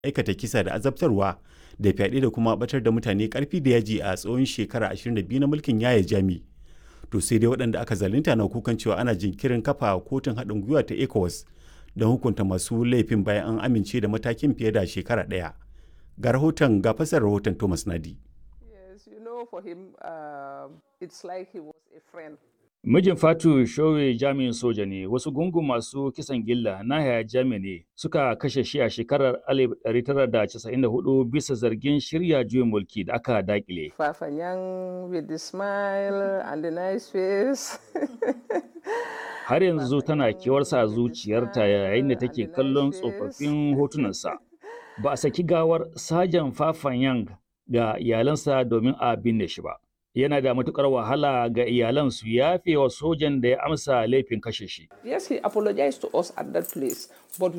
aikata kisa da azabtarwa da fyaɗe da kuma batar da mutane ƙarfi da yaji a tsawon shekara 22 na mulkin yaya jami to sai dai waɗanda aka zalunta na kukan cewa ana jinkirin kafa kotun haɗin gwiwa ta ecowas don hukunta masu laifin bayan an amince da matakin fiye da shekara ɗaya ga rahoton ga fasar rahoton thomas nadi Yes, you know, for him, um, it's like he was a friend. Mijin Fatu Showe jami'in soja ne, wasu gungun masu kisan gilla na haya jami ne suka kashe shi a shekarar 1994 bisa zargin shirya juyin mulki da aka dakile. Fafanyang with the smile and the nice face. Har yanzu tana kewarsa a zuciyarta yayin da take kallon tsofaffin hotunansa. Ba a saki gawar Sajan Fafanyang ga iyalansa domin a binne shi ba. Yana da matukar wahala ga iyalan su yafe wa sojan da ya amsa laifin kashe shi. yes, he apologized to us at that place, but